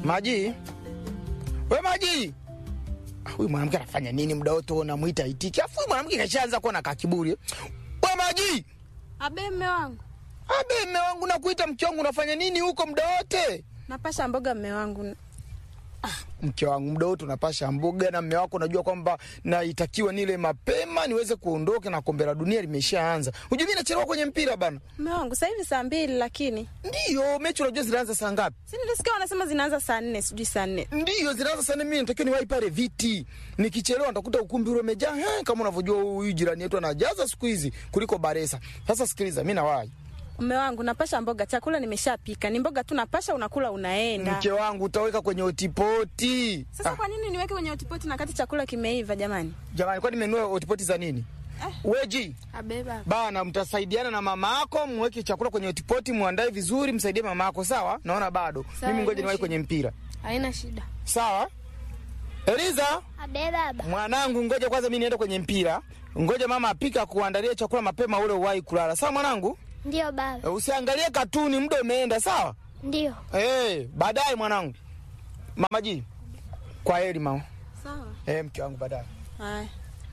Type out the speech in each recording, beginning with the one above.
Maji, we Maji, Ah, huyu mwanamke anafanya nini muda wote unamwita itiki? Afu huyu mwanamke kashaanza kuwa na kakiburi. We Maji, Abe mme wangu, abe mme wangu nakuita mke wangu, unafanya nini huko muda wote? napasha mboga mme wangu. Mke wangu muda wote unapasha mboga, na mme wako unajua kwamba naitakiwa nile mapema niweze kuondoka, na kombe la dunia limeshaanza. Unajua mimi nachelewa kwenye mpira bana. Mme wangu sasa hivi saa mbili, lakini Ndiyo, mechi unajua zinaanza saa ngapi? si nilisikia wanasema zinaanza saa nne, sijui saa nne. Ndiyo, zinaanza sana. Mimi natakiwa niwahi pale viti, nikichelewa nitakuta ukumbi ule umejaa. He, kama unavyojua huyu jirani yetu anajaza siku hizi kuliko Baresa. Sasa sikiliza, mi nawahi. Mme wangu napasha mboga, chakula nimeshapika, ni mboga tu napasha, unakula unaenda. Mke wangu utaweka kwenye otipoti. Sasa kwa nini niweke kwenye utipoti na kati chakula kimeiva? Jamani, Jamani, kwani nimenunua otipoti za nini? Weji abe baba. bana, mtasaidiana na mama yako, mweke chakula kwenye otipoti, muandae vizuri, msaidie mama yako. Sawa, naona bado Sawa, mimi, ngoja haina niwahi shida. kwenye mpira. Haina shida. Sawa, Eliza Abe baba. mwanangu, ngoja kwanza mimi niende kwenye mpira. Ngoja mama apika kuandalia chakula mapema, ule uwahi kulala. Sawa mwanangu. Ndio baba. Usiangalie katuni, muda umeenda. Sawa Ndio. eh, baadaye mwanangu. Mama ji, kwa heri mama. Sawa. Eh, mke wangu, baadaye. Haya.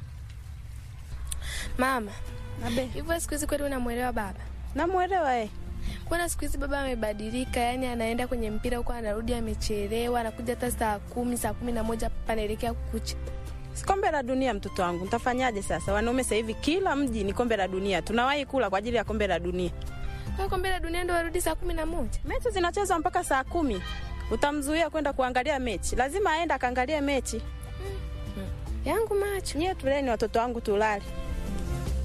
Mama, Abe. hivyo siku hizi kweli unamwelewa baba? Namuelewa eh. Mbona siku hizi baba amebadilika? Yani anaenda kwenye mpira huko, anarudi amechelewa, anakuja hata saa kumi, saa kumi na moja panaelekea kukucha. Si kombe la dunia mtoto wangu, nitafanyaje sasa? Wanaume sasa hivi kila mji ni kombe la dunia, tunawahi kula kwa ajili ya kombe la dunia. Kwa kombe la dunia ndo warudi saa kumi na moja. Mechi zinachezwa mpaka saa kumi. Utamzuia kwenda kuangalia mechi? Lazima aende akaangalie mechi. Yangu macho. Nyie tuleni watoto wangu tulale.